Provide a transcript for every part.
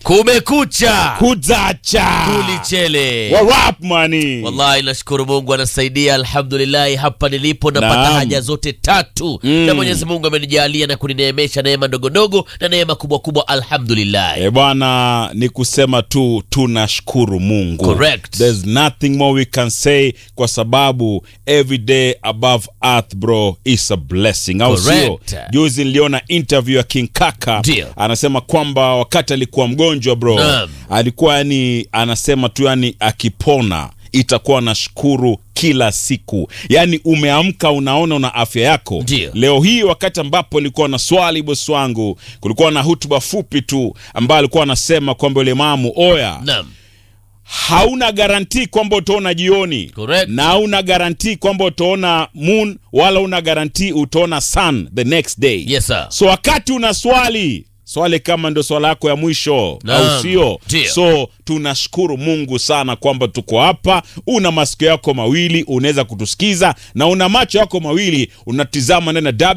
kumekucha kuzacha tulichele warap mani wallahi nashukuru mungu anasaidia alhamdulillahi hapa nilipo napata Naam. haja zote tatu Mm. na mwenyezi mungu amenijalia na kunineemesha neema ndogondogo na neema kubwa kubwa alhamdulillahi e bwana ni kusema tu tunashukuru mungu Correct. There's nothing more we can say kwa sababu every day above earth bro is a blessing au sio Correct. juzi niliona interview ya king kaka Ndio. anasema kwamba wakati alikuwa mgonjwa bro Naam. alikuwa yani anasema tu yani akipona itakuwa nashukuru kila siku yaani umeamka unaona una afya yako Ndio. leo hii wakati ambapo ilikuwa na swali bosi wangu kulikuwa na hutuba fupi tu ambayo alikuwa anasema kwamba yule mamu oya naam hauna garanti kwamba utaona jioni Correct. na hauna garanti kwamba utaona moon wala una garanti utaona sun the next day yes sir so wakati una swali swali kama ndio swala yako ya mwisho Naam. au sio Ndio. so tunashukuru mungu sana kwamba tuko hapa una masikio yako mawili unaweza kutusikiza na una macho yako mawili unatizama ndani ya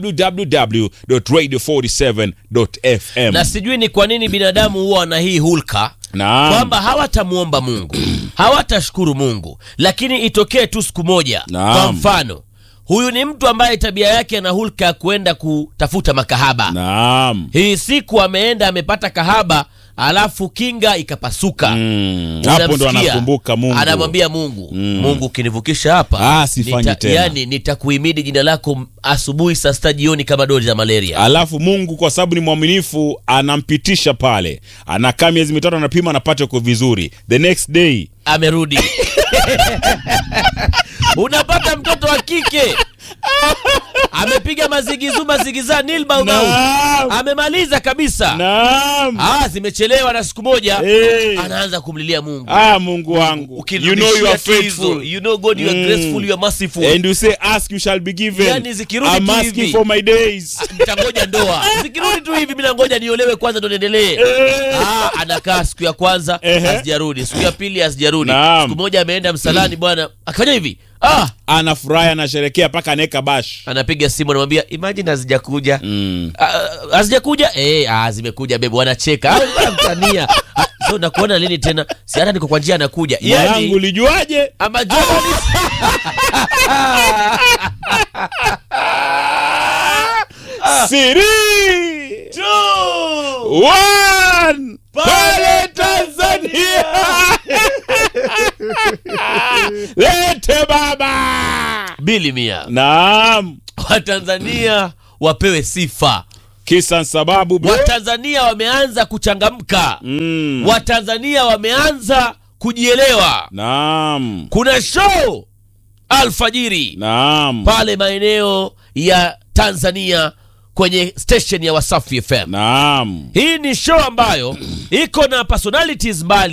www.radio47.fm na sijui ni kwa nini binadamu huwa wana hii hulka Naam. kwamba hawatamwomba mungu hawatashukuru mungu lakini itokee tu siku moja Naam. kwa mfano huyu ni mtu ambaye tabia yake ana hulka ya kuenda kutafuta makahaba naam hii siku ameenda amepata kahaba alafu kinga ikapasuka Mm, hapo ndo Unamsikia? anakumbuka mungu anamwambia mungu mungu ukinivukisha hapa Ah, sifanyi tena. yani nitakuhimidi jina lako m- asubuhi saa sita jioni kama doli za malaria alafu mungu kwa sababu ni mwaminifu anampitisha pale anakaa miezi mitatu anapima anapata uko vizuri the next day amerudi unapata mtoto wa kike amepiga mazigizu mazigiza nilbaumau Naam. amemaliza kabisa naam ah, zimechelewa na siku moja hey. anaanza kumlilia mungu ah mungu wangu you know you are Ukirudishia tu hizo, faithful you know god you are Mm. graceful you are merciful and you say ask you shall be given Yani zikirudi I'm tu asking hivi. for my days nitangoja ndoa zikirudi tu hivi mi nangoja niolewe kwanza ndo niendelee ah, anakaa siku ya kwanza Ehe. hazijarudi siku ya pili hazijarudi Naam. siku moja ameenda msalani bwana akifanya hivi ah, anafurahi anasherekea mpaka anaeka bash anapiga simu anamwambia imagine hazijakuja mm. Ah, hazijakuja eh, ah, zimekuja bebu wanacheka Ah, mtania Ah, so nakuona lini tena si hata niko kwa njia anakuja mwanangu yani ulijuaje ama journalist siri One, pale Tanzania lete baba bili mia naam watanzania wapewe sifa kisa sababu bro. watanzania wameanza kuchangamka mm. watanzania wameanza kujielewa naam kuna show alfajiri naam pale maeneo ya tanzania kwenye station ya wasafi fm naam hii ni show ambayo iko na personalities mbali